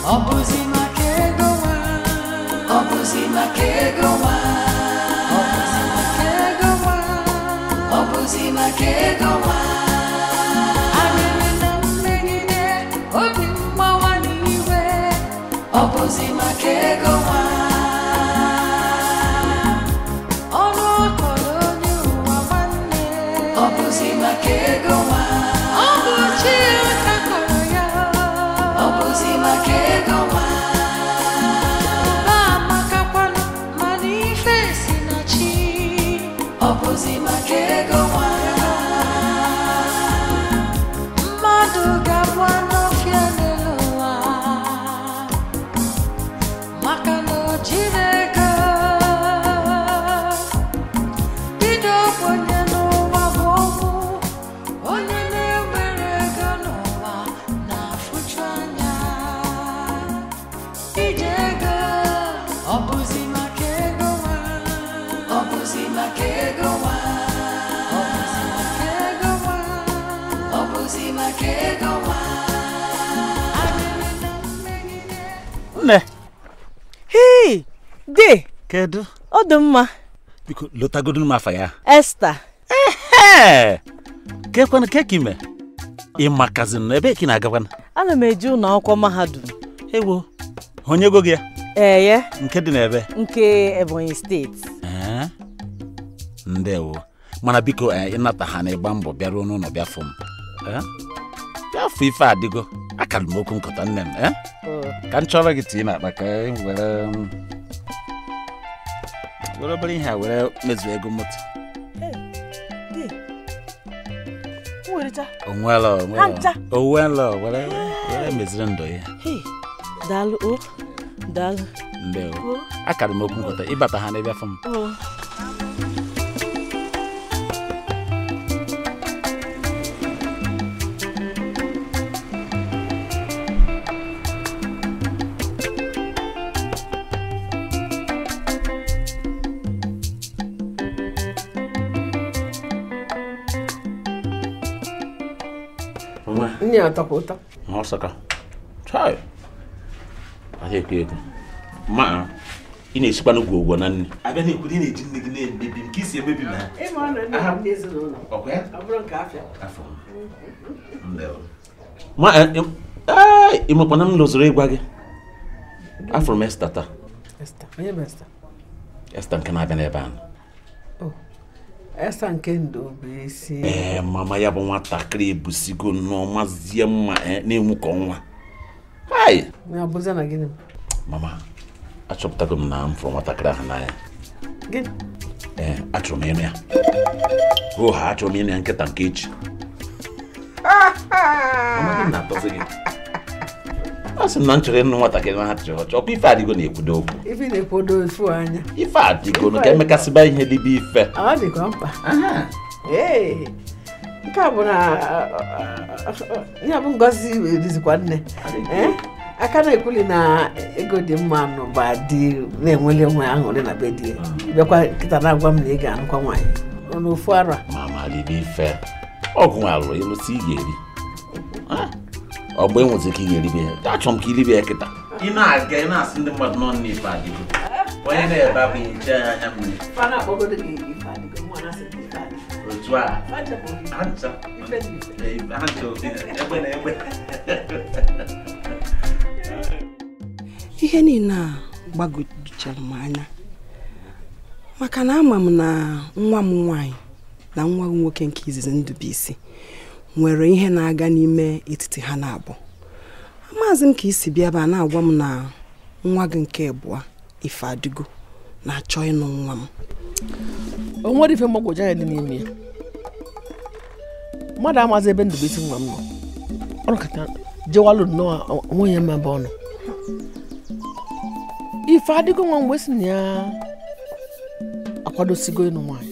ọ bụzi maka ego nwa ọ bụzi maka ego nwa ọ bụzi maka ego nwa ọ bụzi maka ego nwa arịrị na mmegide obi mgbawa n'iwe ọ bụzi maka ego nwa ọrụ ọkọrọ onye ụwa nwanne ọ bụzi maka ego nwa ọ bụ chi ka kọrọ ya ọ bụzi maka ego nwa ba amakakwanụ mana ife si na chi ọ bụzi maka ego nwa mmadụ ga-abụ anụ ọfịa n'elu ụwa maka na o jiri ego bido onye n'ụwa bụ ọnwụ onye na-enwere ego n'ụwa na-afụchu anya ije ego ọ bụzi maka ego nwa ọ bụzi maka ego nwa ọ bụzi maka ego nwa ọ bụzi maka ego nwa arịrị na mmegide nne hei de kedu ọ dị mma biko lotagodu m afa ya esta ee kekwana keka ime ịmakazin na ebe ka ị na-agakwana ana m eje ụlọ akwụkwọ mahadum ewo onye ego gị ya eye nke dị n'ebe nke ebonyi steeti ee ndewo mana biko ee, ịnata ha na ịgba mbọ bịaruo n'ụlọ bịa fụ m Ee? bịa fụ ife adịgo akara m okwu nkọta nne m ee? ka m chọrọ gị tii n'akpa ka e were um, were obere ihe a were mezuo ego moto onwelo Ncha. onwelo were were meziri ndụ ya Hey, daalụ o daalụ ndewo akara m okwu nkọta ịbata ha na ịbịa fụ m o nwa nne ya tọkwa ụtọ ọsaka chai ahịa ekwe ekwe ma ị na-esikwa n'ugwu ụgwọ na nne abịa na-ekwu na ị na-eji nne gị na-emebi m ka isi emebi m ha ịma ọnụ ndị ha ndị ezinụlọ ọkwa ya ọ bụrụ nke afịa afọ ndewo ma ịmakwana m lụzoro ịgwa gị afụrụ m esta taa esta onye bụ esta esta nke na-abịa n'ebe ahụ esta nke ndo bụ isi ee mama ya bụ nwatakịrị ebusigo nnọọ mazie mma eh, na-enwu ka ọnwa hai ya bụzie na gịnị mama achọpụtago m na m fụrụ nwatakịrị ahụ n'anya gịnị ee achọrọ m ịnụ ya o ha achọrọ m ịnụ ya nkịta nke echi Mama, gị na-atọzi gị a sị m na m chọrọ ịnụ nwatakịrị na ha chọrọ ọchọ ọkwa ife adịgo na-ekwudo okwu ife ị na-ekwodo ofu anya ife adịgo ka emekasịba ihe dịbe ife ọ dịkwa mkpa ee nke a bụ na ya bụ ngozi rizikwa nne ee aka na-ekwuli na ego dị mma n'ụba dị na-enweli onwe ya aṅụrị na be di ya bịakwa nkịta na-agwa m na ị ga-anụkwa nwaanyị n'ofu ara mama libe ife ọgwụ nwa alụrụ ịlụsị ị ga-eri Ah, ọ bụ enwezi ike ị ga-eribe ya achọrọ m ka iribe ya kịta ị na-aga ị na-asị ndị mmadụ nọ n'ife adịgo onye na-ebe abụ iche ya anya mmiri fa na-akpọgodo gị ife adịgo nwa na-asị gị ife adịgo otu a Fa nchepụ gị ha ncha ife dị ife Ee, ha ncha obi egbe na egbe ihe niile a gbagojuru m anya maka na ama m na nwa m nwanyị na nwa m nwoke nke izizi Ndubuisi nwere ihe na-aga n'ime etiti ha na-abụ amaghịzi m ka isi bịa ebe a na-agwa m na nwa gị nke abụọ ife adịgo na-achọ ịnụ nwa m o nwere ife mgbagwoju anya dị n'ime ya mmadụ amazi ebe Ndubuisi nwa m nọ ọ nọkọta jewalụ nnọọ onwe ya mma bụ ọnụ ife adịgo nwa mgbe si na ya akwadosigo ịnụ nwaanyị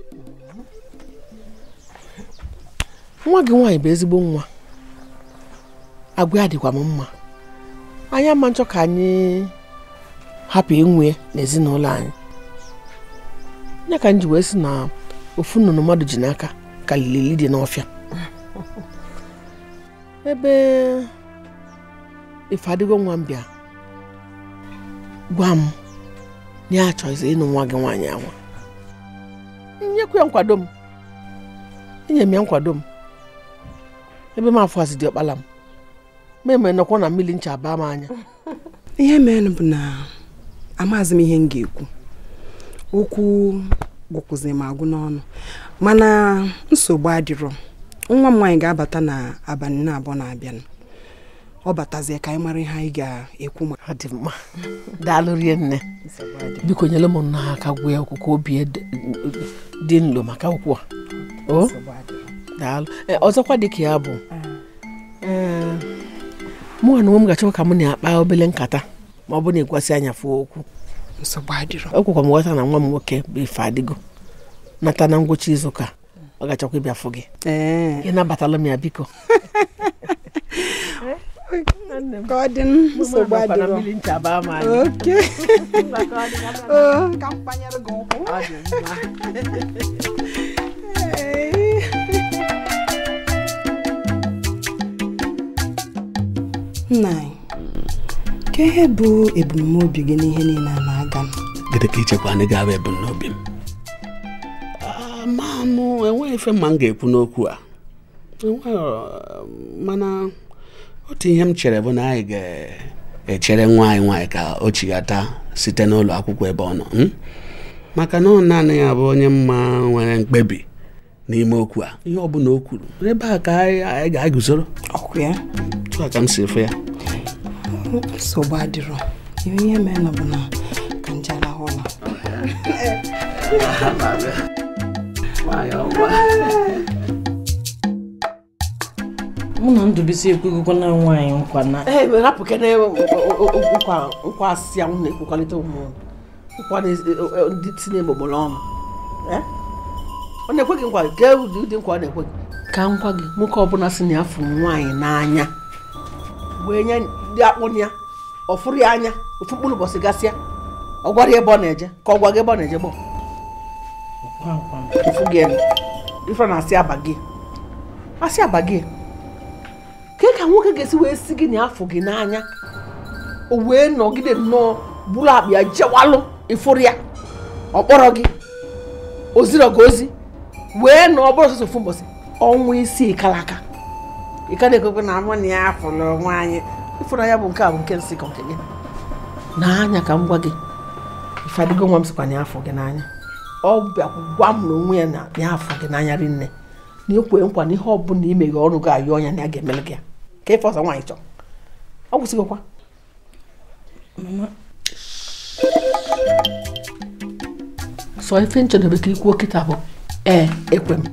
nwa gị nwaanyị bụ ezigbo nwa agwa ya dịkwa m mma anyị ama nchọ ka anyị hapụ inwe n'ezinụlọ anyị ya ka m ji wee sị na ofu nnụnụ mmadụ ji n'aka ka lili dị n'ọfịa ebe ife adịgo nwa m bịa gwa m na ya achọghịzi ịnụ nwa gị nwaanyị anwa nyekwu ya nkwado m enye m ya nkwado m ebe m afọ azị dị ọkpala m ma eme nọkwa na mmiri ncha baa m anya ihe mere bụ na amaghịzi m ihe m ga-ekwu okwu gwụkwụzi m agwụ n'ọnụ mana nsogbu adịrọ nwa m nwaanyị ga-abata na abalị na abụọ na-abịanụ ọ batazie ka anyị mara ihe anyị ga-ekwu ma ọ dị mma daalụ rie nne biko nyere m nna ha aka gwụ ya okwu ka obi ede- dị nlo maka okwu a o daalụ Ee, ọzọkwa dị ka ya bụ ee, mụ na onwe m ga-achọ ka m na-akpa obele nkata ma ọ bụ na ịgwasị anya fụọ okwu nsogbu adịrọ o kwekwa m ghọta na nwa m nwoke bụ ife adịgo nata na ngwụcha izu ụka ọ ga-achọkwa ịbịa fụ gị ee ị nabatala m ya biko ka ọ dị nsogbu adịrọ oke Oo, ka m kpanyere gị ụkwụ Ee. nna anyị ka ihe bụ ebumnobi gị n'ihe niile a na-aga gịnị ka ichekwa na ga-abụ ebumnobi m Ah, ma mụ enweghị ife mma m ga-ekwu n'okwu a Enweghị, uh, mana otu ihe m chere bụ na anyị ga-echere nwa anyị nwaanyị ka o chighata site n'ụlọ akwụkwọ ebe ọ nọ hmm? maka na ọ naanị ya bụ onye mma nwere mkpebi n'ime okwu a ihe ọ bụla o kwuru ebe a ka anyị anyị ga-eguzoro ọkụ ya tụ a ka m si efe ya nsogbu adịrọ ihe ihe mere na bụ na ka nje arahụ ụra mụ na ndụbisi ekwegokwa na nwaanyị nkwa na ee rapụ kene nkwa nkwa asịsị ahụ na-ekwekọrịta ụmụ nkwa na- ndị tinye gbogboro ọnụ Eh? ọ na-ekwe gị nkwa gee ụdị ụdị nkwa ọ na-ekwe gị ka nkwa gị nwoke ọbụla si na ya fụrụ nwaanyị n'anya wee nye ndị akpụrụ ya ọ fụrụ ya anya ofu mkpụrụ ụbọchị gasịa ọ gwara ya ebe ọ na-eje ka ọ gwa gị ebe ọ na-eje gbọ ofu gị elu ife na-asị aba gị asị aba gị ka ka nwoke ga-esi wee si gị na afọ gị n'anya o wee nọgide nnọọ bụrụ akpa ya jewalụ ịfụrụ ya ọ kpọrọ gị o ziro gị ozi wee nọ ọ bụrụ ọsọsọ ofu mbọsị ọnwa isi kalaka ị ka na-ekwekwe na mụ na ya fụrụ onwe anyị ịfụnanya bụ nke a bụ nke nsị ka nke gị n'anya ka m gwa gị ife adịgo nwa m sịkwa na ya afọ gị n'anya ọ bịakwa gwa m na onwe ya na ya afọ gị n'anya rinne na ekwe nkwa na ihe ọ bụla imeghe ọrụ gị ayọ ọnya na ya ga-emere gị ya ka ife ọzọ nwaanyị chọrọ ọ gwụsịgokwa sọ ife nchedobe ka ikwuo kịta bụ ee ekwe m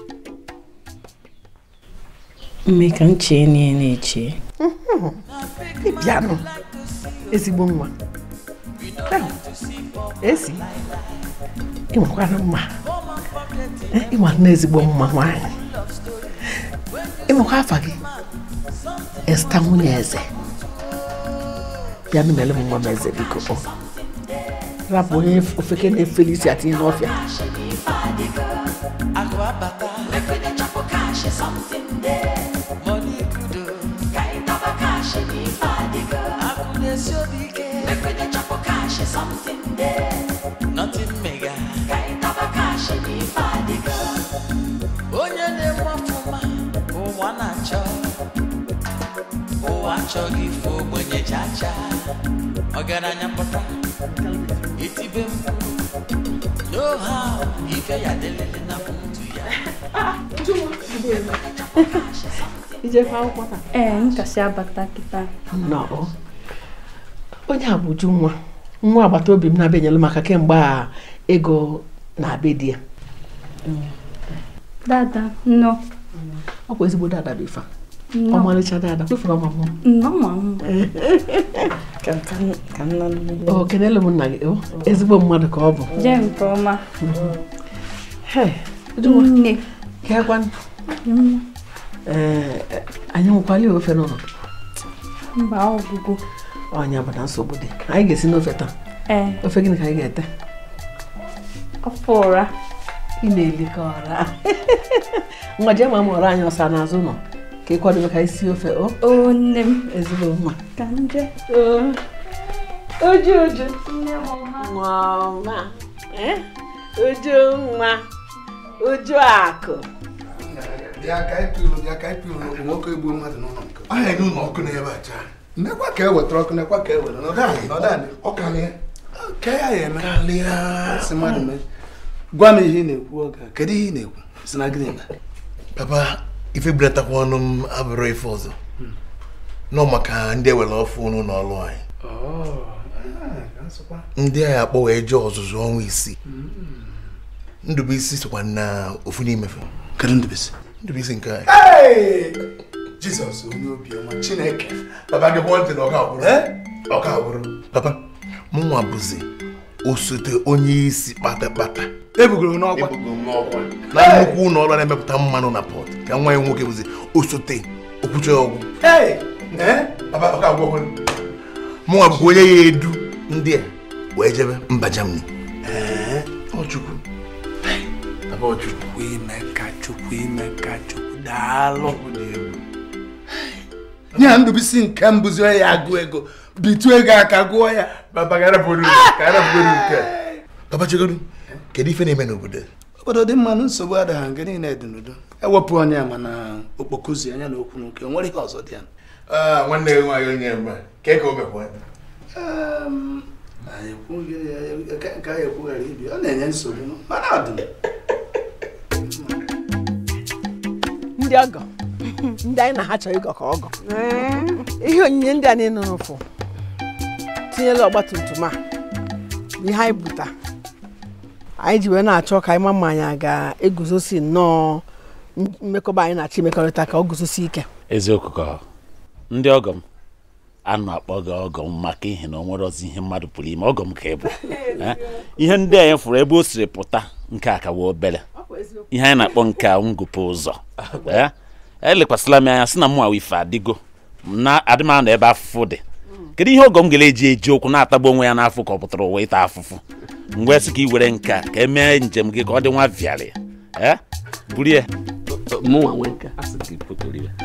mme ka m chee na ya na-eche ịbịanụ ezigbo nwa Ahụ, esi ịnwekwana mma Eh, ịnwa na ezigbo mma nwaanyị ịnwekwa afa gị esta nwunye eze bịanụ mere m nwa m eze biko ọ rapụ onye ofeke na-efeli isi atinye n'ọfịa onye na-enwe ọfụma ụwa na-achọ ụwa achọghị ife ogbenye chacha ọgaranya pụta itibe mkpu no how ife ya delele na mtu ya ijekwa akwụkwọ taa ee nkasi abata kịta nnọọ onye a bụ Uju nwa nwa agbata obi m na-abịa enyere maka kemgbe a ego na-abịa di ya dada nnọ ọ bụ ezigbo dada bụ ife a. nnọ ọmalịcha dada kwefere ọma m nnọ ma m ka ka- ka m na nlele o kenele m nna gị o ezigbo mmadụ ka ọ bụ jee nke ọma Hey, Uju nwa nne kekwa ee anyị nwekwala ofe n'ụlọ mba ọgwụgwụ ọnya bụ na nsogbu dị anyị ga-esi n'ofe taa ee ofe gịnị ka anyị ga-ete ọfọ ụra ị na-eli ka ọra nwa jee ma m ọra anyị ọsa n'azụ ụlọ ka ị kwadobe ka isi ofe o o nne m ezigbo mma ka nje oju oju nwa ọma eh? oju nwa oju akụ bịa ka anyị pịrụ bịa ka anyị pịrụ nwoke egbuo mmadụ n'ụlọ nke aha enye ụlọ ọkụ n'ebe a chaa nekwa ka e wetara ọkụ nekwa ka e were nọdụ anyị nọdụ anyị ọ kalịa ka ya ya eme kalịa si mmadụ mee gwa m ihe ị na-ekwu oge a kedu ihe ị na-ekwu si na gịnị mee papa ife bulatakwa ọnụ m abụrụ ife ọzọ nọ maka ndị ewere ọfụ n'ụlọ ọrụ anyị ndị anyị akpọ wee jee ọzụzụ ọnwa isii ndụbụisi sokwa na ofu n'imefe kedu ndụbisi ndụbụisi nke anyị Hey! jizọs onye obiọma chineke papa gị kwụọ ntị na ọka abụrụ ọka abụrụ papa mụnwa bụzi osote onye isi kpatakpata ebugoro n'ọkwa ebugo m n'ọkwa na nnukwu ụlọ ọrụ na-emepụta mmanụ na pọt ka nwa ya nwoke bụzi osote okwuche ọgwụ Hey! Eh? papa ọka agwụkwọ mụnwa bụkwa onye ya edu ndị a wee jebe mba Germany Ee, ọchukwu papa ọchukwu ime ka chukwu ime ka chukwu daalụ nye ya ndụbisi nke mbụzi ya agụ ego bitu ego aka gụọ ya papa ka arapụrụ ka arapụrụ nke a. papa chegodu kedu ife na-eme n'obodo obodo dị mma na nsogbu adịghị nke niile dị n'udo ewepụ onye a mana okpokozi anya na okwu nke nwere ihe ọzọ dị ya Ah, nwanne gị nwaanyị onye mma ka ka o mekwa Ehm, anyị ekwughị ya- nke nke anyị ekwughara ibi ọ na-enye nsogbu mana ọ dị m. ndị ọgọ ndị anyị na ha chọrọ ịgọ ka ọgọ ihe onyinye ndị a niile nụrụ fụ tinyela ọgba tum tum a bụ ihe anyị buta anyị ji wee na-achọ ka anyị ma ma anyị a ga-eguzosi nnọọ mmekọba anyị na-achọ imekọrịta ka ọ guzosi ike eziokwu ka ndị ọgọ m anụ akpọ gị ọgọ m maka ihe na o nwere ọzọ ihe mmadụ pụrụ ime ọgọ m ka ị bụ Eh, ihe ndị anyị fụrụ ebe o siri pụta nke a ka wee obere ihe anyị na-akpọ nke a ngụpụ ụzọ Eh, elekwasịla m anya sị na mụ awa ife adịgo m na adị m anọ ebe afụfụ dị kedu ihe ọgọ m gara eji eji okwu na-atagbu onwe ya n'afọ ka ọ pụtara ụwa ịta afụfụ mgbe sị ka ị were nke a ka emee njem gị ka ọ dị nwa vịarị eh buru ya mụnwa nwe nke a. Asị ka ị pụtara ya.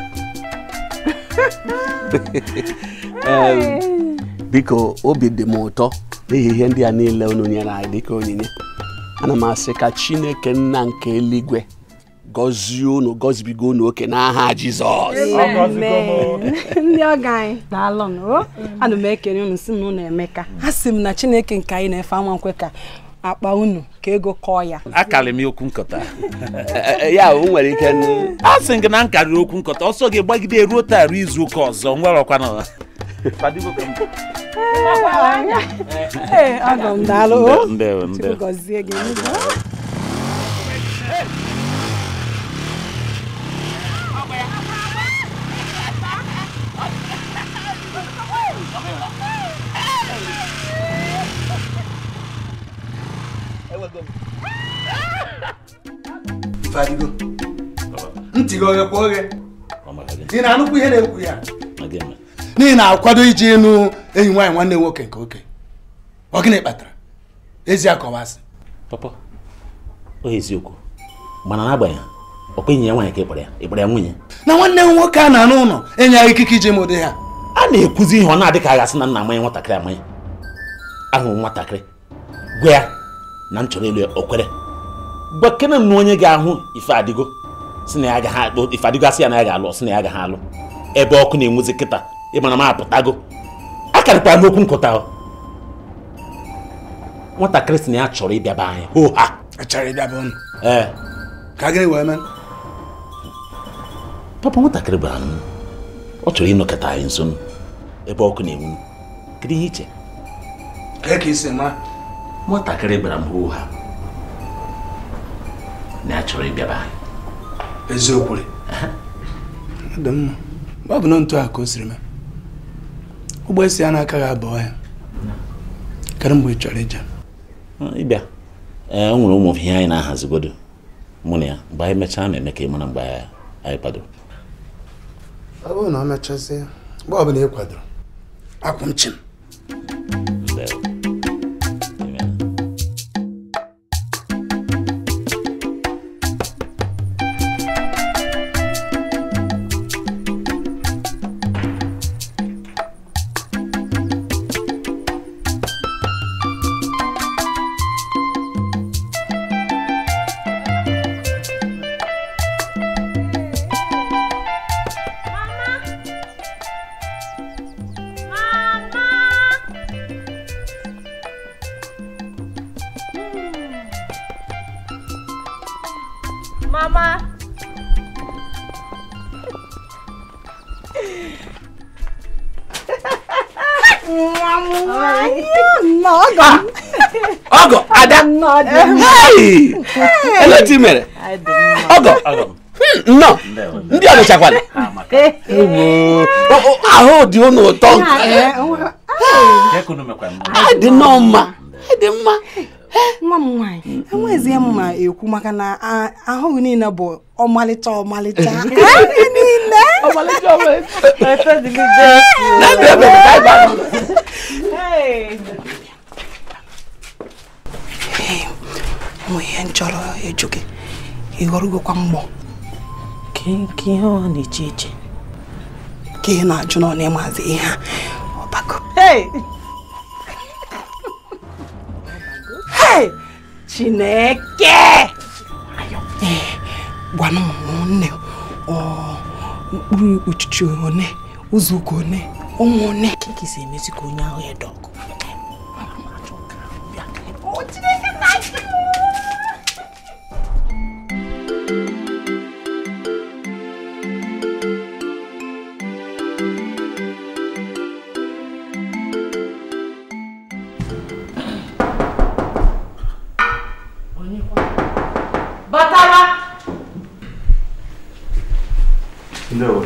Em, biko obi dị m ụtọ n'ihi ihe ndị a niile unu nyere anyị dịka onyinye ana m asị ka chineke nna nke eluigwe gọzie unu gọzibigo unu oke n'aha jizọs Amen. ndị ọga anyị daalụ o ana m ekele unu si na unu emeka a sị m na chineke nke anyị na-efe ama nkwe ka akpa unu ka ego kọọ ya akarị m okwu nkọta ya o nwere ike n- a sị gị na nkarịrị okwu nkọta ọsọ gị gbagide ruo taa ruo izu ụka ọzọ nwerọkwana ee ọgọ m daalụ o ndewo chukwu ndewo gọzie gị Fadigo. ntị gị oghe kwa oghe Ọ maka gị, ị na-anụkwu ihe na-ekwu ya ma gị eme. n'ihi na-akwado iji ịnụ enyi nwaanyị nwanne nwoke nke oke ọ gịnị kpatara ezi akọwasị papa ọ eziokwu mana n'agbanyeghị ọkwa enyi ya nwaanyị ka ịkpara ya ịkpara ya nwunye na nwanne m nwoke a na-anụ ụlọ enye ya ikike iji mụdị ha a na-ekwuzi ihe ọ na-adị ka a gasị na nna amanye nwatakịrị amanye ahụrụ m nwatakịrị gwa ya na m chọrọ ịlụ ya o kwere gwa kene m na onye ga-ahụ ife adịgo si na ya agaghị alụ ife adịgo asị ya na ya ga-alụ ọ sị na ya agaghị alụ ebe ọkụ na-enwuzi kịta ịmara m apụtago akarịkwara n'okwu nkụta ọ. nwatakịrị si na ya chọrọ ịbịa be anyị hoo ha achọrọ ịbịa bụ unu ee ka gịnị wee mee papa nwatakịrị gwara m ọ chọrọ ịnọkọta anyị nso ebe ọkụ na-enwu kedu ihe iche kee ka isi mara nwatakịrị gbara m hoo ha na ya chọrọ ịbịa be anyị eziokwu rị ọ dị mma mgbe ọ bụ na ntu a ka o siri mee ụgbọ esi ya n'aka ga abụọ ya kedu mgbe ị chọrọ ije ịbịa ee o nwere ụmụ ihe anyị na-ahazigodo mụ na ya mgbe anyị mechaa ma eme ka ị mara mgbe anyị kwadoro ọ bụrụ na ọ mechazie mgbe ọ bụla ị kwadoro akwụ m chim Ndewo. Amen. mama ọgọ ada Hey! ele otu i mere ọgọ Hmm, nnọọ ndị a mechakwara Ewo. O- o, ahụ dị unu ụtọ Kekunu mekwara mma. Anyị dị nnọọ mma Anyị dị mma nwa m nwaanyị enweghịzi m ma ekwu maka na a- ahụghị niile bụ ọmalịcha ọmalịcha Ahụ niile Na-ebe ebe ka anyị gbara ụlọ. nwe ihe m chọrọ ịjụ gị ịghọrụgokwa mgbọ Nke ihe ọ na-eche eche. ka ị na-ajụ na ọ na-ịmazi ihe a ọbago Hey! chineke ee gwanụ m nne ọ mkpụrụ uchichi one ụzọ ụka one ụmụ one Ka ị si emezi ka onye ahụ ya dọkụ. Batara! Ndewo.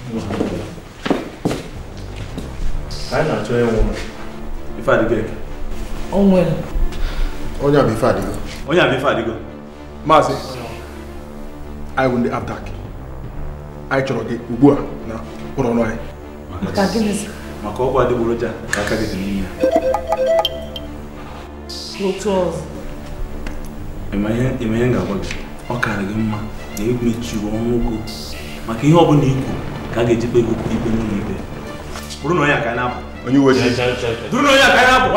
Anyị na-achọ onye nwụrụ. Ife adịgo eke. O nwere. onye a bụ ife adịgo Onye a bụ ife adịgo. maazị anyị bụ ndị abdak anyị chọrọ gị ugbu a na ụlọ ọrụ anyị Maka gịnịzi? Maka ọgwụ adịgboroja ka aka gị dị n'ime ya. Otu ọzọ. Ịma ihe ịma ihe m ga-agwa gị. Ọ kaara gị mma na emechiri ọnụ okwu maka ihe ọ bụla ikwu ka a ga-ejikwa ego ikpe n'ụlọ ikpe. Bụrụ na onye a ka anyị na-apụ. onye uwe ojii Bụrụ na onye a ka anyị na-apụ.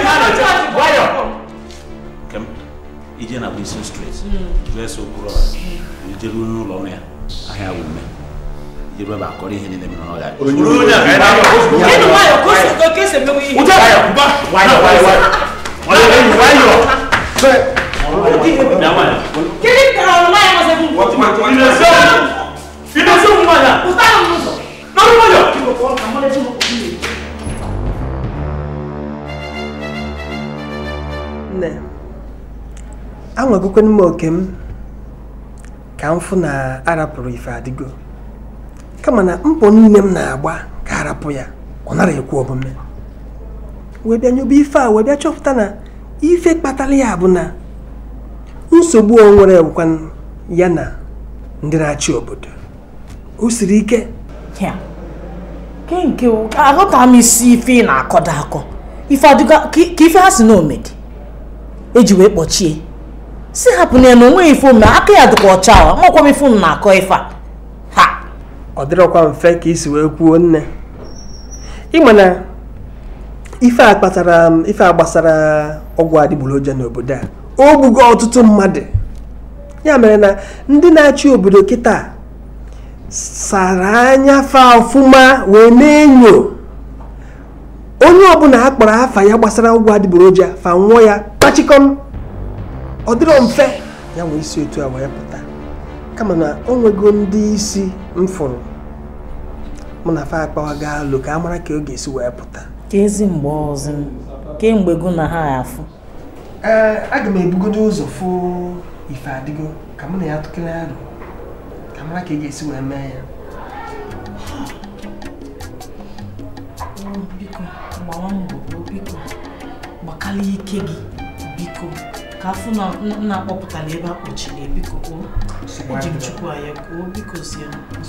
Kem, ije na Wilson Street, dres okporo ijeruo n'ụlọ ọrụ ya ahịa wume ijeruo ebe akọrọ ihe niile mere n'ọrịa Bụrụ onye a ka anyị na-apụ. Gịnị nwayọ ka o si ka o si emewe ihe? Ụjọ ya kwụba. Nwayọ nwayọ nwayọ. Nwayọ nwayọ. Bịa nwayọ. Gịnị ka ọrụ nwanyị masị bụ nkwụ? Ịdozi ụmụ nwanyị a. Pụtara m n'ụzọ. N'ọrụ nwayọ. Ka mmadụ eji mkpụrụ mmiri. nne anwagokwana m oke m ka m fụ na arapụrụ ife adịgo kama na mbọ niile m na-agba ka arapụ ya ọ nara ekwu omume wee bịa nyoba ife a wee bịa chọpụta na ife kpatara ya bụ na nsogbu o nwere bụkwa ya na ndị na-achị obodo o siri ike Ya. Ke nke o- ka aghọta m isi ife ị na-akọdo akọ. Ife adịgo ka ka ife ha si na omedi. Eji wee kpọchie. Si hapụ na ya na onweghị ife ome aka ya dịkwa ọcha ọ makwa m ife unu na-akọ ife a. Ha. ọ dịrọkwa mfe ka isi wee kwuo nne ịma na ife a kpatara m ife a gbasara ọgwụ adịgboroja n'obodo a o gbugo ọtụtụ mmadụ ya mere na ndị na-achị obodo kịta sara anya fa ọfụma wee na-enyo onye ọbụla a kpọrọ afa ya gbasara ọgwụ adịgboroja fa nwụọ ya kpachikọm ọ dịrọ mfe ya nwee isi otu a wee pụta kama na o nwego ndị isi m fụrụ mụ na fa akpawago alụ ka a mara ka ọ ga-esi wee pụta Ka ezi mgbe ọzọ m. Kemgbe gụ na ha afụ. ee aga m ebugodo ụzọ fụ ife adịgo ka mụ na ya tụkere alụ ka mara ka ị ga-esi wee mee ya biko gbawa mbọ o, biko gbakalịa ike gị biko ka afụ na m na-akpọpụtala ebe a kpọchiri biko o eji m chukwu anya ka o biko sie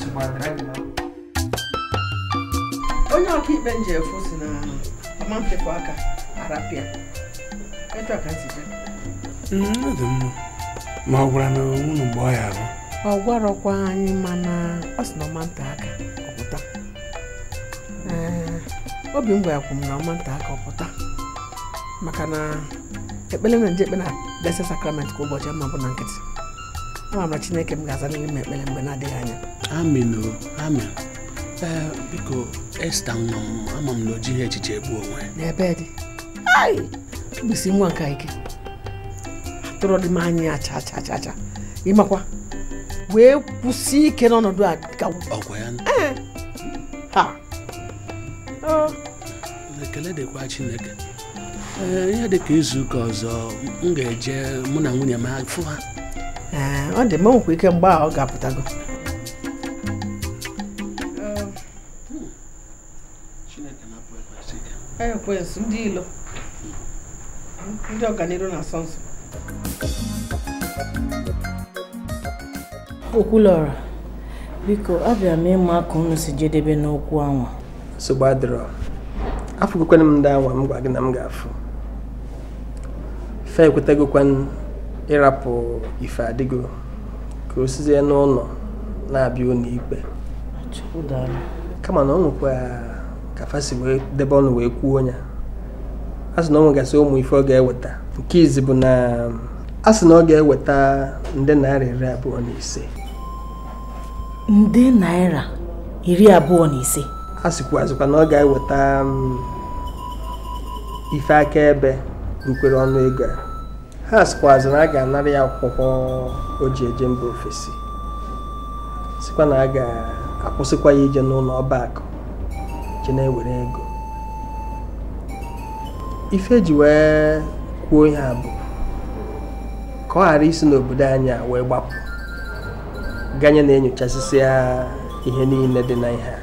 onye ọkaikpe nji efu si na ọma mfefu aka arapịa etu a ka m si jee ọ dị mma ma ọ gwara na unu mgbe ọ ya abụ ọ gwarọkwa anyị mana ọ sị na ọma nta aka ọpụta Ee, obi m gwara m na ọma nta aka ọpụta maka na ekpere m na nje ekpe na blessed sacrament kwa ụbọchị ama bụ na nkịtị ama m na chineke m ga-azaliri m ekpere mgbe na-adịghị anya amen o amen ee biko esta nwa m ama m na o jighị echiche egbu onwe ya n'ebe dị ai bụsi nwa nka ike atụrụ dị m anya acha acha acha acha ịmakwa wee kwụsie ike n'ọnọdụ a ka ọkwa ya Ee. ha Ọ, ekele dịkwa chineke ee ihe dị ka izu ụka ọzọ m ga-eje mụ na nwunye m afụ ha ee, ọ dị mma o nwekwa ike mgbe a ọ ga-apụtago ekwensu ndị ilo ndị ọganiru na-asọ nsọ okwulọra biko abịara m ịma ka unu si jedebe n'okwu anwa nsogbu adịrọ afụgokwana m ndị anwa m gwa gị na m ga-afụ fe ekwetagokwan ịrapụ ife adịgo ka o sizie n'ụlọ na-abịa ụlọ ikpe ụdara kama na ọ nwekwa ka fa si wee debe ọnụ wee kwuo ya a sị na ọ nwegasị ụmụ ife ọ ga-eweta nke izi bụ na a sị na ọ ga-eweta nde naira iri abụọ na ise nde naira iri abụọ na ise a sịkwazịkwa na ọ ga-eweta um, ife akaebe rukwere ọnụ ego a ha sịkwazị na a ga-anara ya akwụkwọ o ji eje mba ofesi sịkwa na a ga-akwụsịkwa ya ije n'ụlọ ọba akụ je na-ewere ego ife eji wee kwuo ihe a bụ ka ọ ghara isi n'obodo anyị a wee gbapụ ganye na-enyochasịsị ya ihe niile dị na ihe a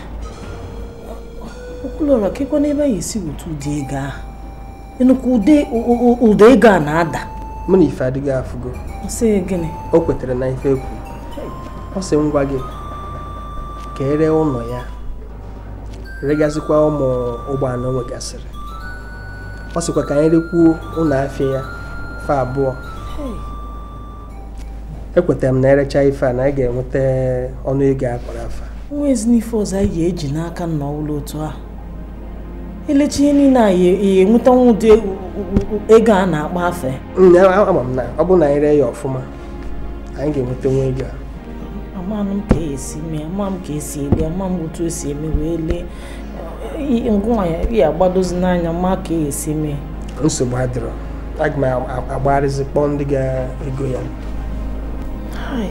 okwulọra kekwa n'ebe anyị esi weta ụdị ego ahụ ịnụkwa ụdị ụ- ụ- ụdị ego a na-ada mụ na ife adịghị afụgo ọ sị gịnị o kwetere na ife ekwu ọ sị ngwa gị ka ere ụlọ ya regasịkwa ụmụ ụgbọala o nwegasịrị ọ sịkwa ka anyị rekwuo ụlọ afịa ya fa abụọ ekwetara m na erecha ife a na anyị ga-enweta ọnụ ego a kpọrọ afa nwa ezinife ọzọ anyị ga-eji n'aka nna ụlọ otu ahụ elechi ihe niile a ya ya enwetanwu ụdị u- u- u- ego a na-akpọ afe Mm, a- ama m na ọ bụrụ na anyị ree ya ọfụma anyị ga-enweta nwa ego a amanụ m ka esi mee ama m ka esi ele ama m otu esi eme wee lee I- ngwa ya ya agbadozi n'anya ma ka esi mee nsogbu adịrọ aga m a- agbagharịzi kpọọ ndị ga-ego ya Hai.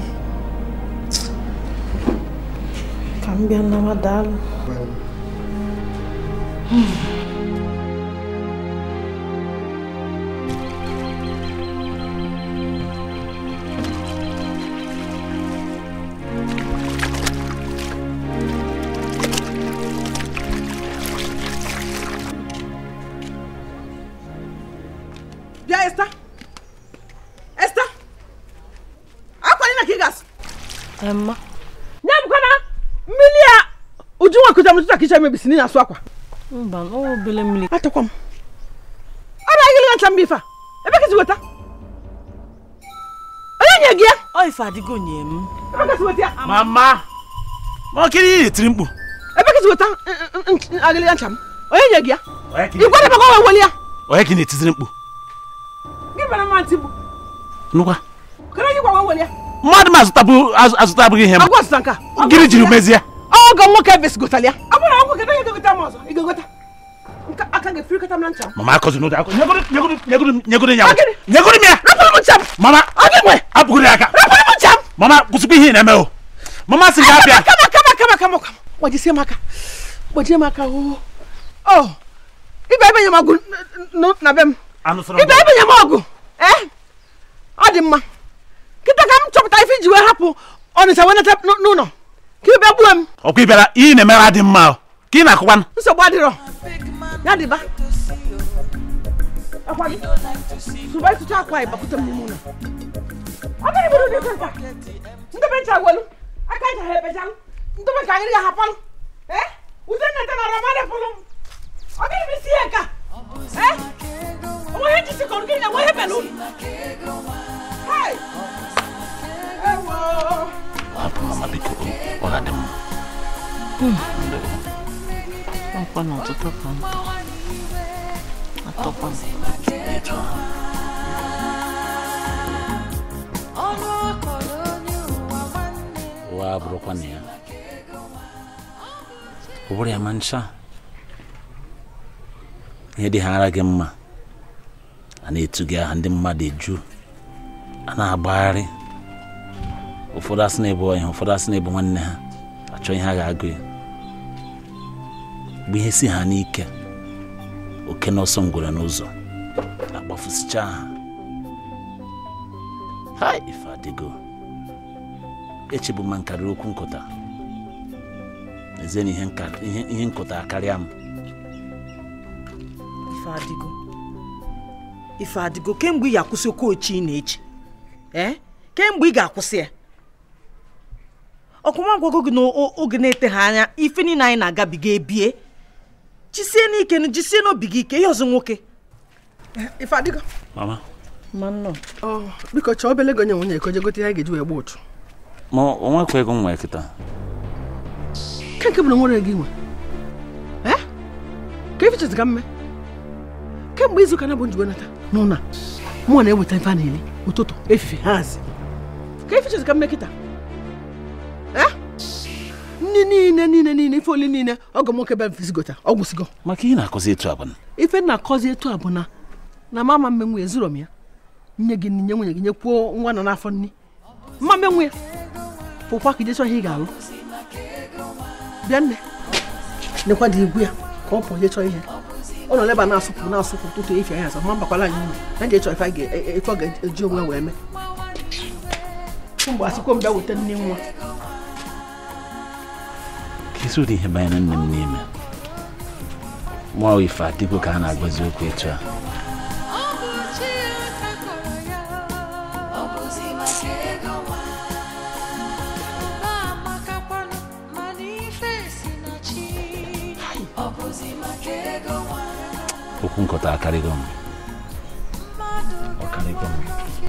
ka m bịa nawa daalụ bịa esta esta akwanye na ka ị ga-asụ Emma nye m kwana mmiri a ujunwa kụja m tụta ka iche mebisi na asụ akwa mba ọ obele mmiri atakwa m ọ bụ agịlị ncha mba ife a ebe ka si weta onye nye gị ya ọ ife adịgo nye m ebe ka si weta ya mama ma ọkịrị ihe etiri mkpu ebe ka si weta agịlị ncha m onye nye gị ya Onye ka ị gwara m ka ọ wee weli ya onye ka ị na-etiziri mkpu gị bara mma ntị bụ nụkwa kere onye gwa wee weli ya mmadụ m azụtabụ azụ- azụtabụghị ihe m agwa ọsịsa nke a gịnị jiri mezie ọgọ nwoke ebe sigotala ya ọ bụrụ ọgwụ kedu onye ga-egota m ọzọ ị ga-egota nke aka ga-efirikọta m na ncha m mama akọzi n'ụdị akọ nyegoro nyegoro nyegoro nyegoro ya Agịrị. nyegoro m ya rapụrụ m ncha m mama ọ gị nwe apụgoro ya aka rapụrụ m ncha m mama kwụsịkwa ihe ị na-eme o mama sị gị abịa kama kama kama kama kama gbajisie m aka gbajie m aka o o ibe ebe nye m ọgụ n- n- na be m anụsọrọ ibe ebe nye m ọgụ ee ọ dị mma kịta ka m chọpụta ife iji wee hapụ ọnịcha wee nata n- n'ụlọ ka ibe gbuo m ọkwa ị bịara ihe ị na-emere adị mma o ka ị na-akụkwanụ nsogbu adịrọ ya dịba akwa gị sụba ịtụcha akwa ịbakwute m n'ime ụlọ ọ bụrụ bụrụ dị nka ndebe ncha gwelu aka ncha ha ebejalụ ndebe ka agịrị ya hapalụ ee ude nneta na ọrọma dịpụlụ m ọ gịrị bụ isi ya nka ee onwe ihe nchisi kọrọ gịrị enwe ihe belụ Hai! Ewo! hapụ mama biko ọ ga-adị mma ọkwa na ọtụtụ ka m atọkwa m etu ahụ ọnụ akọrọ onye ụwa nwanne ụwa abụrụkwa na ya ọ bụrụ ya ma ncha ihe dị ha ara gị mma a na-etu gị aha ndị mmadụ eju a na-agbagharị ụfọdụ asị na-ebu ọnya ụfọdụ asị na-ebu nwanne ha achọ ihe a ga-agụ ya mgbe ihe si ha n'ike oke na ọsọ ngwere n'ụzọ akpafusicha ha ha ife adịgo echebu ma nkarị okwu nkụta ezie na ihe nka- ihe- ihe nkụta karịa m ife adịgo ife adịgo kemgbe ị ga-akwụsị oke ochi ị na-echi ee kemgbe ị ga-akwụsị ya ọkwụma gwago gị n'oge na-eteghị anya ife niile anyị na-agabiga ebie jisie n'ike nụ, jisie n'obi gị ike ihe ọzọ nwoke ife adịgo mama ma nnọọ Ọ, biko chọọ obele ego nye nwunye ka o je gote ihe a ga-eji wee gba ụchụ ma o nwekwa ego nwa kịta ke nke bụ na nwere gị nwe ee ka ife chezi ka mme kemgbe izu ụka na bụ njiwe nata n'ụna mụnwa na-eweta ife a na-eri ụtụtụ efifie hazi ka ife chezi ka mme kịta ee nri niile niile niile ife oli niile ọgọ m nwoke be mfizigota ọ gwụsịgo maka ihe na-akụzi etu abụna ife na-akọzi etu a bụ na na mama mme nwe ezuro m ya nye gị nri nye nwunye gị nyekwuo nwa nọ n'afọ nri mma mme nwe ya pụkwa ka ijechọ ihe ị ga-alụ bịa nne nekwa dị igwu ya ka ọ pụọ jechọ ihe ọ nọ leba na-asụpụ na-asụpụ tụtụ efi anya asọ ma mbakwala anyị ụlọ na je chọ ife a ga- e- e- ife ọ ga-eji onwe wee mee mgbe asịkwa m bịa weta nne nwa ka isi ụdị ihe banyere nne m n'ime mụọ ife adịgo ka a na-agwazi okwu etu a okwu nkọta akarịgo m ọ karịgo m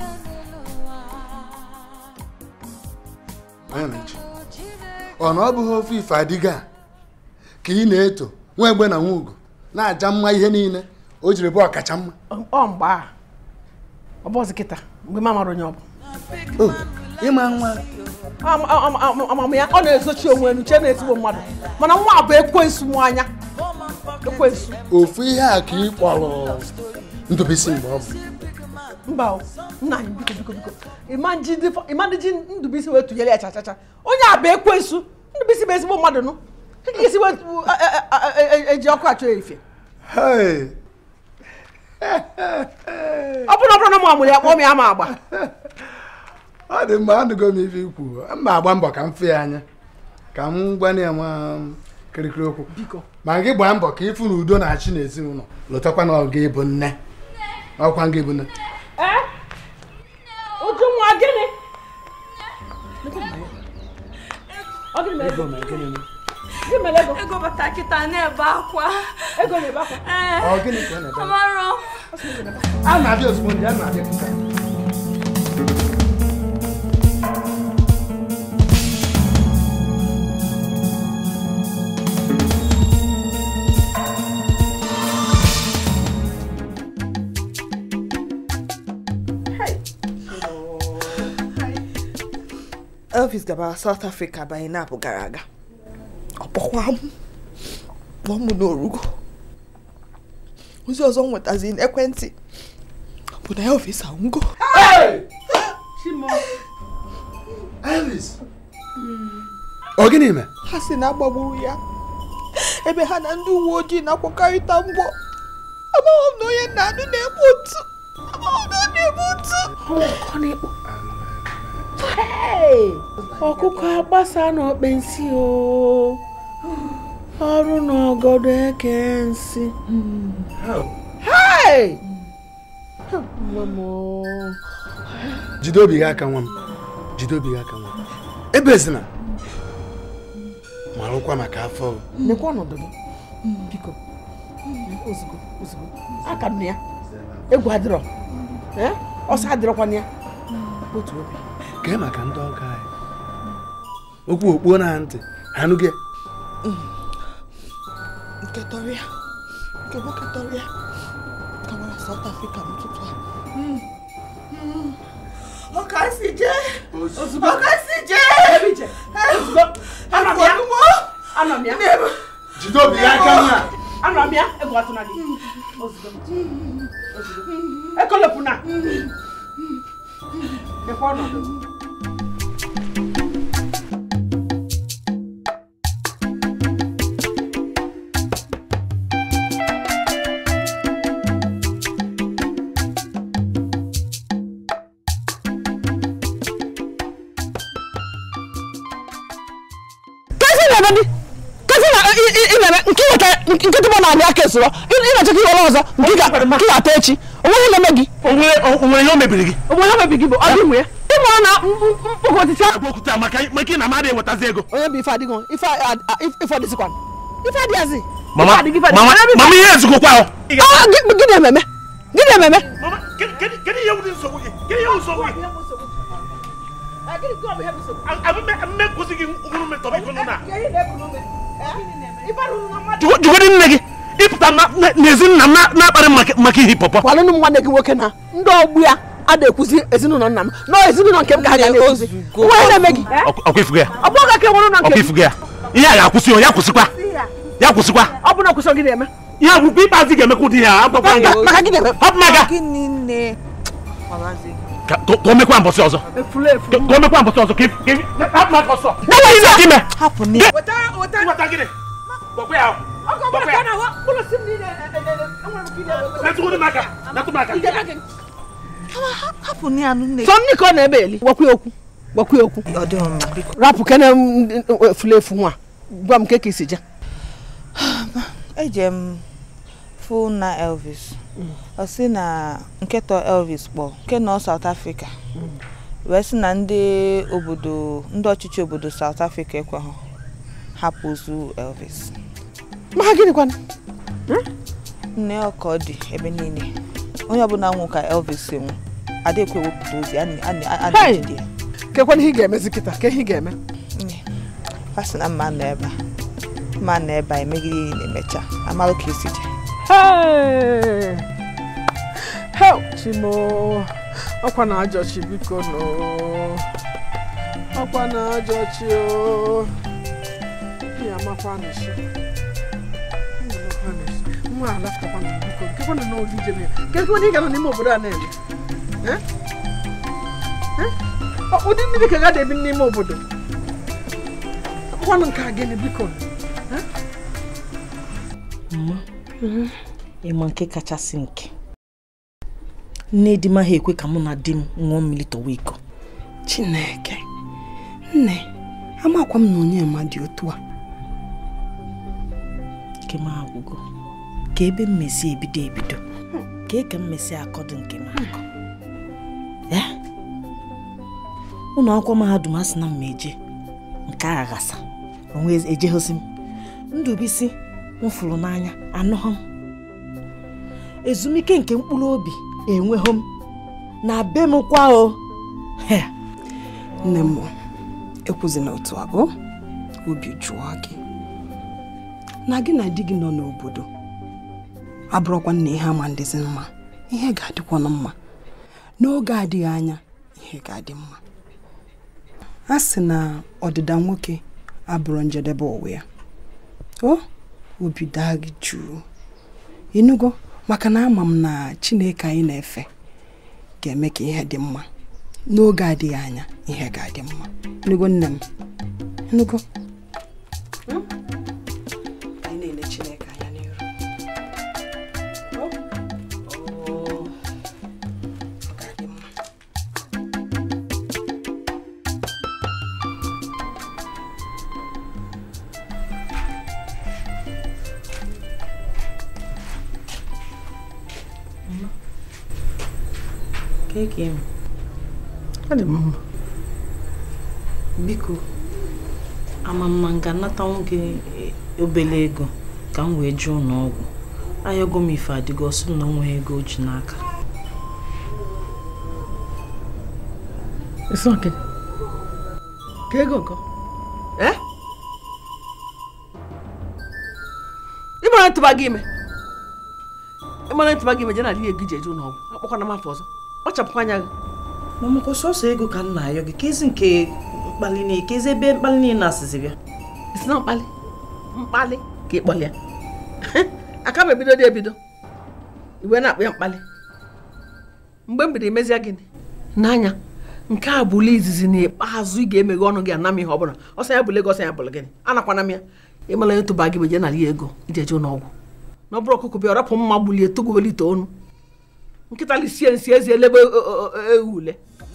Anachi, ọ na ọ bụghị ofe ife adịga a ka ị na-eto nwa egbe na nwa ugo na-aja mma ihe niile o jiri bụ ọkacha mma ọ mgbe a ọ bụzi kịta mgbe ma mara onye ọ bụ o ịma nwa Am- am- am- amam ya ọ na-ezochi onwe enu chee na-ezigbo mmadụ mana nwa a bụ ekwensu mụ anya ekwensu ofu ihe a ka ị kpọrọ ndụbisi mgbe ọ bụ mba o, nna anyị biko biko biko ịma nji ndị fọ- ịma ndị ji ndụbisi wee tụnyere ya chachacha onye a bụ ekwensu ndụbisi bụ ezigbo mmadụ nụ ka ga-esi wee tụ- e- e- e- e- eji ọkụ achọ ya ife Hey! ọ bụrụ na ọ bụrụ na mụ amụrụ ya kpọọ m ya ma agba ọ dị mma anụgo m ife ikwu mma agba mbọ ka m fee ya anya ka m gwana ya nwa kirikiri okwu biko ma gị gbaa mbọ ka ịfụ na udo na-achị n'ezinụlọ lụtakwa na ọ ga-ebu nne ọkwa nga ebu nne uju nwa gịnị Ọ gịnị mere ego? Gịnị mere ego? ego bata kịta na-ebe akwa ego na-ebe akwa Ọ gịnị ka ọ na-ebe? amarọ a na-abịa ozugbo ndị a na-abịa kịta elvis gabara south africa banye na-apụ gara aga ọ kpọkwa m kpọọ m n'orugo ozi ọzọ m nwetazi n'ekwentị bụ na elvis anwụgo Elvis ọ gịnị mee ha si na agbagburu ya ebe ha na ndị uwe ojii na-akwakọrịta mgbọ amaghị m na onye nna anụ na-egbu otu amaghị m na ọ na-egbu otu ọkụkọ agbasa n'okpe nsị o ọrụ n'ọgọdọ eke nsị Hey! nwa m o. jide obi gị aka nwa m jide obi gị aka nwa m ebezina marụkwa maka afọ nekwa ọnọdụ gị biko ozugbo ozugbo aka m na ya egwu adịrọ Eh? ọsọ adịrọkwana ya otu obi kee maka ndị ọga anyị okwu okpuo na ntị anụ gị nke tọrọ ya nke nwoke tọrọ ya gawara south africa n'ụtụtụ a ọ ka si jee ozugbo ọ ka si jee ebe ije ozugbo anọ m ya anọ m ya jide obi gị aka nwa anọ m ya egwu atụna gị ozugbo ozugbo ekolepụna nekwa ọnọdụ nkịtị bụ na-adị aka esoro ị na-eche ka iwere ọzọ nke ị ga- nke ị ga-ata echi onweghị na-eme gị onwere ihe o mebiri gị onwe ihe mebi gị bụ ọ dị mụ ya ịmụrụ na mkpụkọ ọtịcha okwuta maka maka ị na amadị ewetazi ego onye bụ ife adịghị ife a- a- ife ọdịzikwa ife adịghịzi mama Ife adịghị, ife adịghị. mama Onye bụ ife- mama ihe ezukọkwa ahụ Ah, gị- gịnị ememe gịnị ememe kedu ihe wụdị nsogbu gị kedu ihe wụ nsogbu gị mme kwụsị gị nwụrụ metọrọ iko nụ na jụgodị nne gị ịpụta na- na- n'ezi nna m na- na-akparị maka- maka ihe pọpọ kwalụnụ nwanne gị nwoke na ndị ọgbụ ya a na-ekwuzi ezinụlọ nna m na ezinụlọ nke m ka ha ga na-ekwuzi onwe na-eme gị ọkwa ifugo ya ọ bụrụ ka enwere ụlọ nke ọkwa gị ifugo ya ihe a ga-akwụsị o ya kwụsịkwa ya kwụsịkwa ọ bụ na kwụsị gị na-eme ihe akwụkwọ ikpeazụ ga-emekwa ụdị ya agbakwa nga maka gị na-eme hapụ maga Gịnị nne? ka ka o mekwa mbọsị ọzọ efulu efu ka ka o mekwa mbọsị ọzọ ka if- ka if- hapụ maka ọsọ Na-enweghị Ihe ka ime Hapụ nne. Nweta gịnị? Gbakwa ya ahụ. Gbakwa ya. Metụ ụdị m aka. Metụ m aka. Hapụ nne ya nne. sọ nne ka ọ na-ebe eli gwakwa ya okwu gwakwa ya okwu Ọ dịghị mma biko. rapụ kene m efulu efu nwa gwa m nke ka isi je Eje m fụ na Elvis. Ọ sị na nkịta Elvis kpọ nke nọ South Africa. Wee sị na ndị obodo ndị ọchịchị obodo South Africa ekweghị hapụ ozu Elvis. ma ha gịnịkwana Nne ọka ọ dị ebe niile. Onye ọbụla nwụ ka Elvis si nwụ. Adịkwa ewepụta ozi a na- a na- a Hey! na-ejide ya. kekwana ihe ị ga-emezi kịta ke ihe ị ga-eme Nne, a sị na mma nọ ebe a. Mma nọ ebe a emegide ihe na-emecha. Amalụ ka esi je. Hey! Hell, Chimo. Ọkwa na ajọchi biko no. Ọkwa na ajọchi o. Ya amakwa n'ishi. Nwa alaftakwa na biko. Nkekwa na n'oge ije na Nkekwa na ị gara n'ime obodo a na-eme. Eh? Eh? Ọ- Ụdị mmiri ka ga ebi n'ime obodo. Ọkwa na nke a gịnị biko. Eh? mma ịma nke kachasị nke nne di m ha ekwe ka mụ na di m ṅụọ mmiri tọwa iko chineke nne amakwa m na onye ma dị otu a nke m agwụgo ka ebe mmesi ebido ebido ka eke mmesi akọdụ nke m akọ ya ụlọ akwụkwọ mahadum a sị na m eje nke a ghasa onwe ejeghozi m ndụbisi m fụrụ n'anya anụghọ m ezumike nke mkpụrụ obi enweghị m na be m kwa o He, nne m ekwuzina otu a bụ obi jụọ gị na gị na di gị nọ n'obodo abụrụkwa na ihe ama ndịzi mma ihe ga-adịkwanụ mma n'oge adịghị anya ihe ga-adị mma a sị na ọdịda nwoke abụrụ njedebe ụwa ya o obi daa gị jụụ ịnụgo maka na ama m na chineke anyị na-efe ga-eme ka ihe dị mma n'oge adịghị anya ihe ga-adị mma ịnụgo nne m ịnụgo Hmm? anyị na-ele chineke anya n'iru O? O. Ọ ga-adị mma. keke m Ọ dị mma. biko ama mma m ga-anatanwu gị obere ego ka m wee jụọ n'ọgwụ ayọgo m ife adịgo ọsọ m na onweghị ego o ji n'aka It's okay. Ka ego nkọ. Eh? Ịmara ntụba gị ime. Ịmara ntụba gị ime je na adịghị ego iji eje ụlọ ọgwụ. Akpọkwana m afọ ọzọ. Kpachapụkwa anya gị. mamakwa sọsọ ego ka m na-ayọ gị kezi nke mkpali niile kezi ebe mkpali niile na-asịzi bịa Isi na mkpali. Mkpali ka ị kpọlịa. Aka m ebido dị ebido. Iwe na-akpọ ya mkpali. Mgbe m bido emezie gịnị? N'anya. nke a bụ ule izizi n'ikpeazụ ị ga-emeghe ọnụ gị ana m ihe ọbụla ọsọ ya bụla ego ọsọ ya bụla gịnị anakwana m ya ịmala onye tụba gị beje nara ya ego iji eje n'ọgwụ na ọ bụrụ ọkụkọ bịa ọrapụ mma gbulie togowelite ọnụ nkịta lisie nsi ezi elebe ewu ule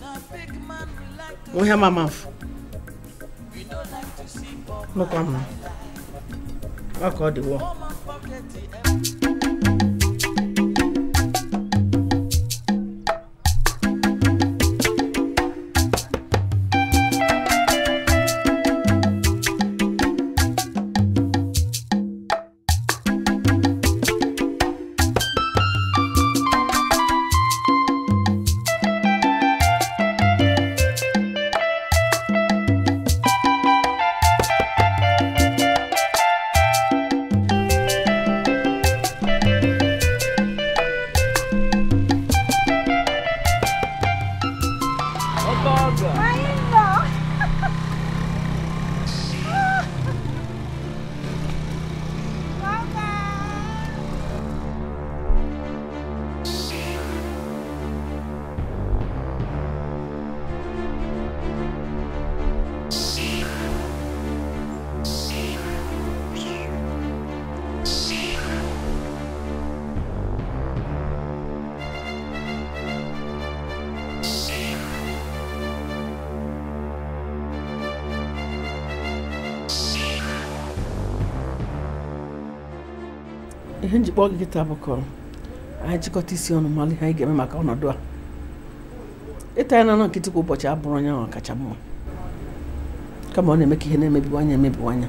ihe mama mfụ nụkwa m ọ ka ọ dịwo ihe njikpọ gị kịta bụ ka anyị jikọta isi ọnụ mara ihe anyị ga-eme maka ọnọdụ a ịta ya na nọ nkịtị kwa ụbọchị abụrụ onye ahụ kacha mma kama ọ na-eme ka ihe na-emebiwanye emebiwanye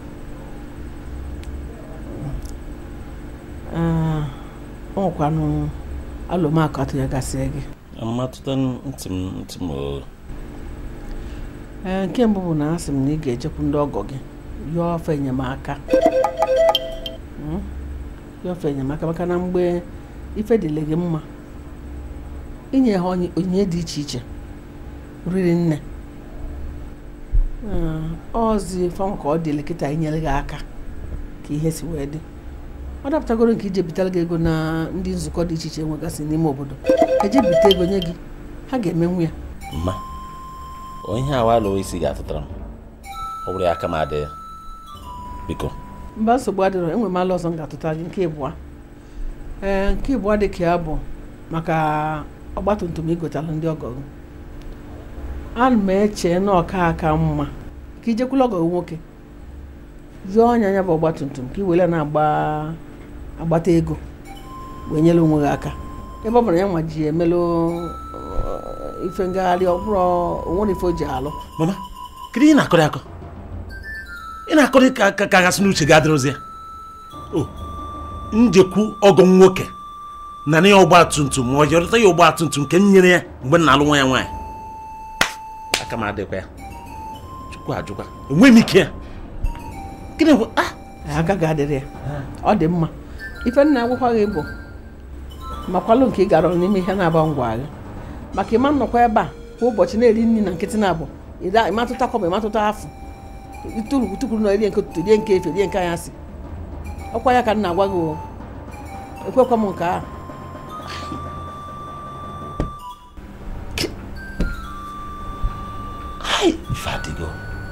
Ah, ọ nwekwanụ alụmakụ atụ ya gasịa gị mmatụta ntị m ntị m o ee nke mbụ bụ na asị m na ị ga-ejekwu ndị ọgọ gị yọọ ọfọ enyemaka Mm? yọọ ọfọ enyemaka maka na mgbe ife dịle gị mma inye ha onye- onyinye dị iche iche riri nne Ee, ọzi fanwa ka ọ dịle kịta inyere gị aka ka ihe si wee dị ọ dapụtagoro nke ije bitara gị ego na ndị nzukọ dị iche iche nwegasị n'ime obodo eje bite ego nye gị ha ga-emenwu ya mma onye awa alụghị isi ga-atụtara m ọ bụrụ ya aka m adịghị biko mba nsogbu adịrọ enwe m ala ọzọ m ga-atụta gị nke ịbụa ee nke ịbụa dị ka ya bụ maka ọgbatumtum igotara ndị ọgọ gị ana m eche na ọka aka mma ka ijekwula ọgọ gị nwoke yọọ ọnya ya bụ ọgbatumtum ka i were na-agba agbata ego wee nyere onwe gị aka ebe ọ bụrụ na ya nwa ji emelụ uh, ife ngagharị ọ bụrụ onwere ife o ji alụ mama kedu ihe ị na-akọrọ akọ ị na-akọrọ ka ka ka gasị n'uche gị adịrụzi ya o njekwu ọgọ m nwoke na na ya ọgba tum tum ma ọ jọrọta ya ọgba tum tum nke m nyere ya mgbe m na-alụ nwa ya nwaanyị aka m adịkwa ya chukwu ajụkwa enweghị m ike ya gịnị bụ ah aka ga-adịrị ya ọ dị mma ife nna agwụkwa gị bụ makwalụ nke ị gara n'ime ihe na-aba ngwa agha maka ịma nnọkwa ebe a kwa ụbọchị na-eri nri na nkịtị na-abụ ịda- ịmatụta kọma ịmatụta afụ ituru tukuru na rie nke ụtụtụ rie nke efe rie nke anyasị ọkwa ya ka m na-agwa gị o ekwekwa m nke ahụ hai ife adịgo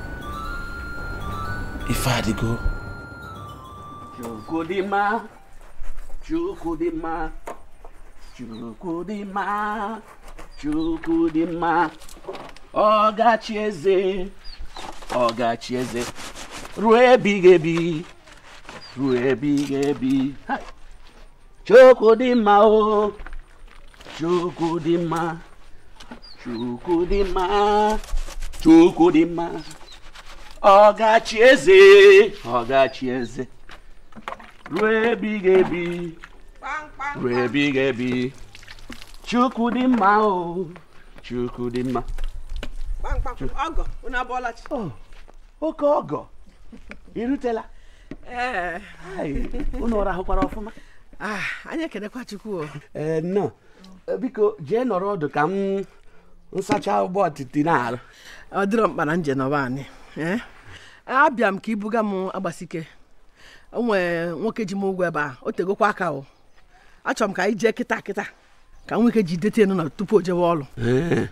ife adịgo Chukwudịmma Chukwudịmma Chukwudịmma Chukwudịmma ọgachi eze ọgachi eze ruo ebighị ebi ruo ebighị ebi Hai! Chukwudịmma o Chukwudịmma Chukwudịmma Chukwudịmma ọgachi eze ọgachi eze ruo ebighị ebi ruo ebighị ebi chukwu dị mma o chukwu dị mma ọgọ unu abụọla chi oke ọgọ irutela ee Ai, unu rahụkwara ọfụma anyị ekenekwa chukwu o ee nnọọ biko jee nọrọ ọdụ ka m nsacha ụgbọ ọtịtị na-arụ ọ dịrọ mkpa na nje nọba anyị ee abịa m ka ibuga m agbasike o nwee nwoke ji m ụgwọ ebe a o tegokwa aka o achọrọ m ka anyị jee kịta kịta ka nwoke ji dete enu na tupu o jewe ọrụ Ee.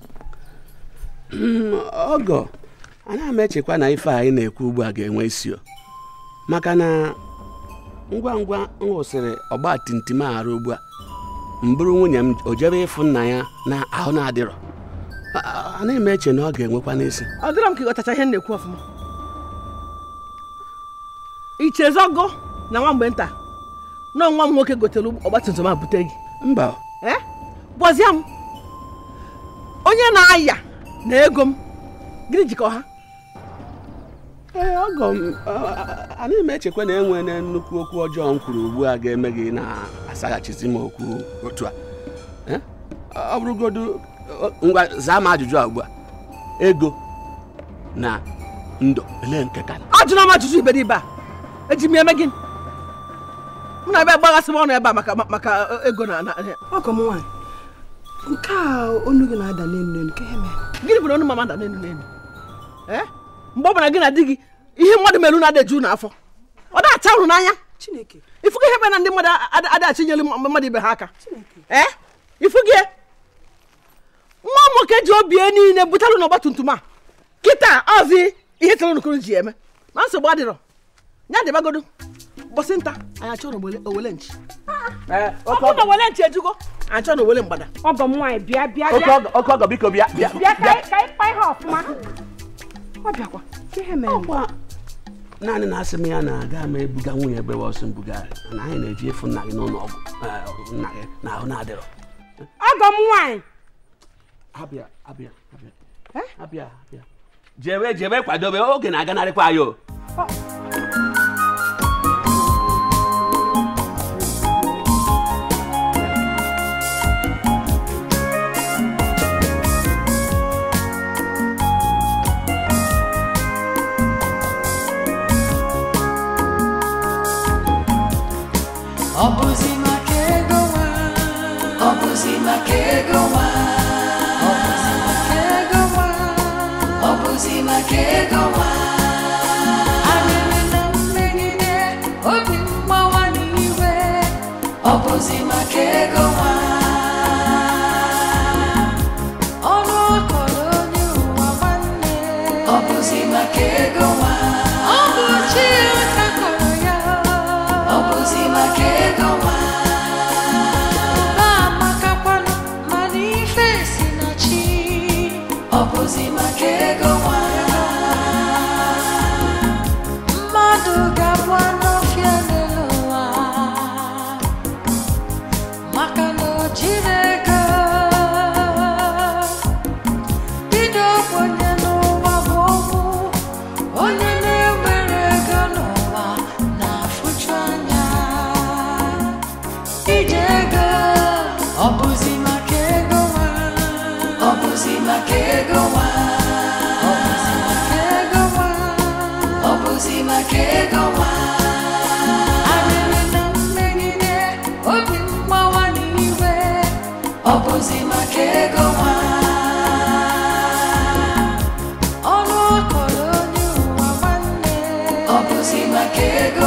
Mm, ọgọ anaghị m echekwa na ife a anyị na-ekwu ugbu a ga-enwe isi o maka na ngwa ngwa m hụsịrị ọgba timtim arụ ugbu a m bụrụ nwunye m o jebe ịfụ nna ya na ahụ na-adịrọ A- a- anaghị m eche na ọ ga-enwekwa n'isi ọ dịrọ m ka ịghọtacha ihe m na-ekwu ọfụma ichezogo na nwa mgbe nta na nwa m nwoke gotere ọgbatumtum a bute gị mba ee gwazie m onye na-aya na ego m gịnị jikọ ha ee ọgọ m anaghị m echekwa na enwe na nnukwu okwu ọjọọ m kwuru ugbu a ga-eme gị na-asaghachisi m okwu otu a Eh? ọ bụrụgodu ngwa zaa m ajụjụ a ugbu a ego na ndụ ele nke ka ajụna m ajụjụ iberibe a eji m eme gịnị m na-abịa gbaghasị m ọnụ ebe a maka maka ego na na ọgọ m nwaanyị nke a onu gị na-ada n'elu n'elu ka ihe mere gịnị bụ na ọnụ mama da n'elu n'elu ee mgbe ọ bụla gị na di gị ihe mmadụ merụ na adeju n'afọ ọ da-acha ụrụ n'anya chineke ifugo ihe mere na ndị mmadụ adaghachi nyere mmadụ ibe ha aka ee ifugo nwa nwoke ji obi ya niile butalụ n'ọgba tum tum a kịta ọzi ihe tụrụ nukuru ji eme na nsogbu adịrọ ya dịbagodo bọsị nta anyị achọ na owele- owele nchi ọ bụrụ na owele nchi ejugo anyị achọ na owele mgbada ọgọ m nwaanyị bịa bịa oke bịa ọgọ oke ọgọ biko bịa bịa bịa ka anyị ka anyị kpaa ihe ọfụma ọ bịakwa ka ihe mere Ọkwa naanị na asị m ya na-aga m ebuga nwunye ebe ọsọ mbuga na anyị na-eji efu nna gị n'ụlọ ọgwụ eh, nna gị na ahụ na-adịrọ ọgọ m nwaanyị abịa abịa abịa abịa abịa jebe jebe kwadobe oge na-aganarịkwa anyị o Ọ bụzi maka ego nwa Ọ bụzi maka ego nwa Ọ bụzi maka ego nwa Ọ bụzi maka ego nwa Arịrị na mmegide obi mgbawa n'iwe Ọ bụzi maka ego nwa Ọnụ ọkọrọ onye ụwa nwanne Ọ bụzi maka ego nwa Ọ bụ chi ụta kọrọ ya Ọ bụzi maka ego nwa na-amakakwanụ mana ife si na chi Ọ bụzi maka ego nwa mmadụ ga-abụ anụ ọfịa n'elu ụwa maka na o jiri ego bido kwenye n'ụwa bụ okwu onye na-enwere ego n'ụwa na-afụchu anya ije ego ọ bụzi maka ego nwa ọ bụzi maka ego nwa ọ bụzi maka ego nwa ọ bụzi maka ego nwa arịrị na mmegide obi mgbawa n'iwe ọ bụzi maka ego nwa ọnụ ọkọrọ onye ụwa nwanne ọ bụzi maka ego